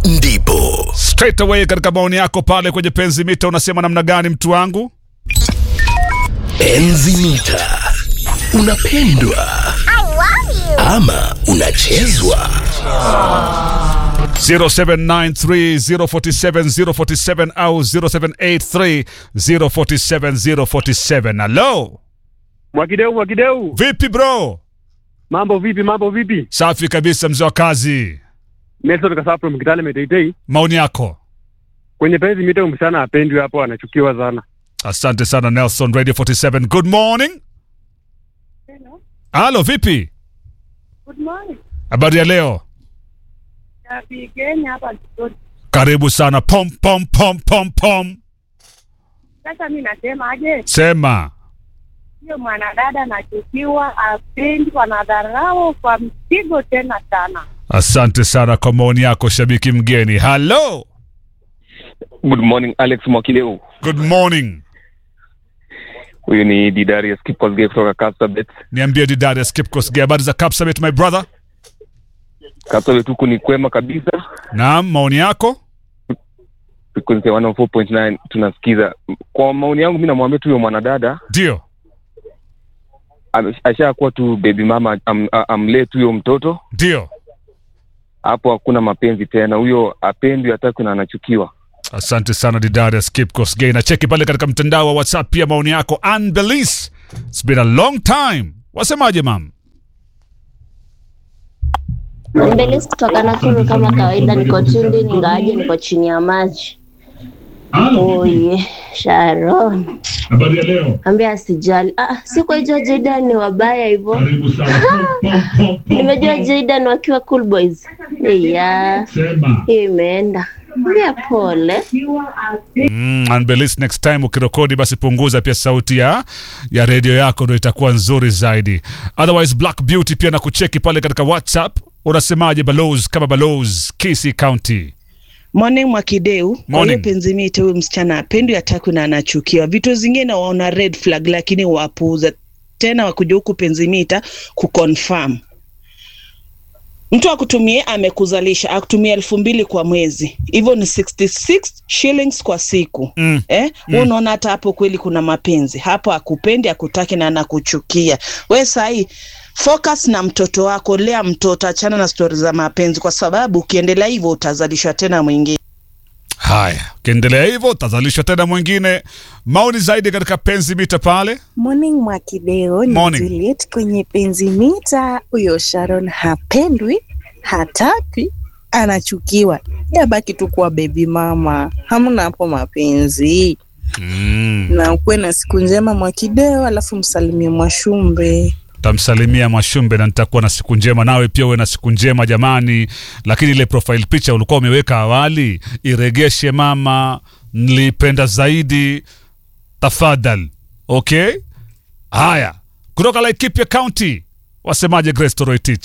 ndipo straight away katika maoni yako pale kwenye penzi mita unasema namna gani mtu wangu enzi mita unapendwa ama unachezwa 0793047047 au 0783047047 halo Mwakideu, Mwakideu, vipi bro mambo vipi? Mambo vipi? safi kabisa mzee wa kazi Nelson Kasapro Mkitale Meteitei. maoni yako Kwenye penzi mita msichana apendwi hapo, anachukiwa sana. asante sana nelson radio 47 good morning halo vipi Good morning. habari ya leo Napigeni hapa Kigodi. karibu sana pom pom pom pom pom Sasa mi nasema aje, sema hiyo mwanadada anachukiwa, apendi, wanadharau kwa mpigo tena sana. asante sana kwa maoni yako shabiki mgeni halo Good morning Alex Mwakileu. good morning Huyu ni Didarius Kipkosgei kutoka Kapsabet. niambie didari skipkosge habari za kapsabet my brother Kapsabet huku ni kwema kabisa. naam maoni yako Frequency 104.9 tunasikiza. Kwa maoni yangu, mi namwambia tu huyo mwanadada ndio ame- ashakuwa tu baby mama, am, a- amlee tu huyo mtoto ndio hapo, hakuna mapenzi tena. Huyo apendwi, hataki na anachukiwa. asante sana didarius kipkosge na cheki pale katika mtandao wa whatsapp pia maoni yako anbelis its been a long time wasemaje mam Mbelezi kutoka Nakuru kama kawaida, niko tundu ingawaje niko chini ya maji. Oye, Sharon habari ya leo ambia asijali. Ah, sikujua Jaydan ni wabaya hivyo. karibu sana Nimejua Jaydan wakiwa cool boys. Yeah, sema hiyo imeenda. Ambia pole. Mm, Unbelis, next time ukirekodi basi punguza pia sauti ya ya redio yako ndo itakuwa nzuri zaidi otherwise black beauty pia na kucheki pale katika whatsapp unasemaje balos kama balos kisi county Morning Mwakideu, kwa Morning. hiyo penzi mite huyu msichana apendwi atakwi na anachukiwa. Vitu zingine waona red flag, lakini wapuuza tena, wakuja huku penzi mita kuconfirm mtu akutumie amekuzalisha akutumia elfu mbili kwa mwezi, hivyo ni 66 shillings kwa siku Mm. eh? Mm. Unaona hata hapo kweli kuna mapenzi hapo, akupendi akutaki na anakuchukia we. Sahii focus na mtoto wako, lea mtoto, achana na stori za mapenzi, kwa sababu ukiendelea hivyo utazalishwa tena mwingine. haya ukiendelea hivyo utazalishwa tena mwingine maoni zaidi katika penzi mita pale Morning Mwakideo, ni Morning. Juliet kwenye penzi mita. Huyo Sharon hapendwi, hataki, anachukiwa, yabaki tu kuwa bebi mama, hamna hapo mapenzi. mm. Na ukuwe na siku njema Mwakideo, alafu msalimie Mwashumbe. tamsalimia Mwashumbe na nitakuwa na siku njema, nawe pia uwe na siku njema jamani. Lakini ile profile picture ulikuwa umeweka awali iregeshe mama, nilipenda zaidi, tafadhal. Okay, haya, kutoka Laikipia County wasemaje? Grace Toroitich,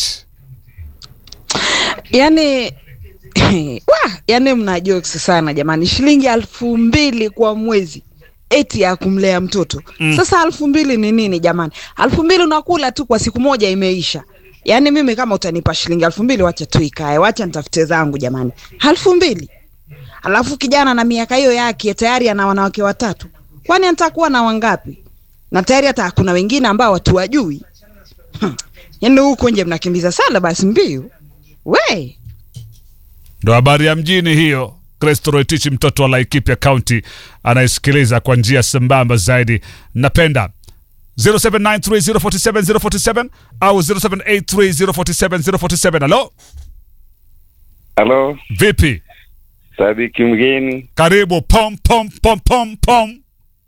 yani wa yani mna jokes sana jamani shilingi elfu mbili kwa mwezi eti ya kumlea mtoto mm. sasa elfu mbili ni nini jamani elfu mbili unakula tu kwa siku moja imeisha yaani mimi kama utanipa shilingi elfu mbili wacha tu ikae wacha nitafute zangu jamani elfu mbili alafu kijana na miaka hiyo yake tayari ana wanawake watatu kwani atakuwa na wangapi na tayari hata kuna wengine ambao watu wajui hmm. yaani huko nje mnakimbiza sana basi mbiu we ndo habari ya mjini hiyo. Grace Toroitich, mtoto wa Laikipia County, anayesikiliza kwa njia sambamba zaidi. Napenda 0793047047 au 0783047047. Halo, Halo, vipi? Sadiki mgeni, Karibu. Pom pom pom pom pom.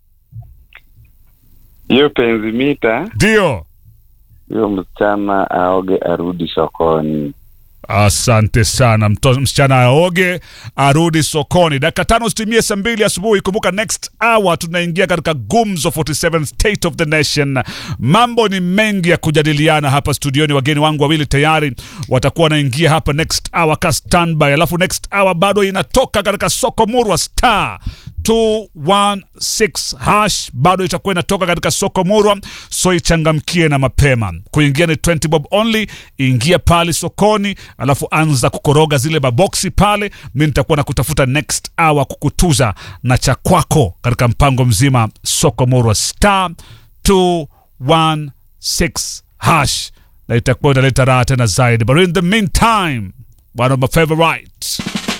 hiyo penzi mita, Ndio, hiyo msichana aoge arudi sokoni. asante sana. Mto, msichana aoge arudi sokoni. Dakika tano zitimie saa mbili asubuhi. Kumbuka next hour tunaingia katika Gumzo 47 State of the Nation. Mambo ni mengi ya kujadiliana hapa studioni. Wageni wangu wawili tayari watakuwa wanaingia hapa next hour ka standby, alafu next hour bado inatoka katika soko murwa star 216 hash bado itakuwa inatoka katika soko murwa so ichangamkie na mapema kuingia ni 20 bob only ingia pale sokoni alafu anza kukoroga zile maboksi pale mi nitakuwa na kutafuta next hour kukutuza na cha kwako katika mpango mzima soko murwa star 216 hash na itakuwa inaleta raha tena zaidi but in the meantime one of my favorites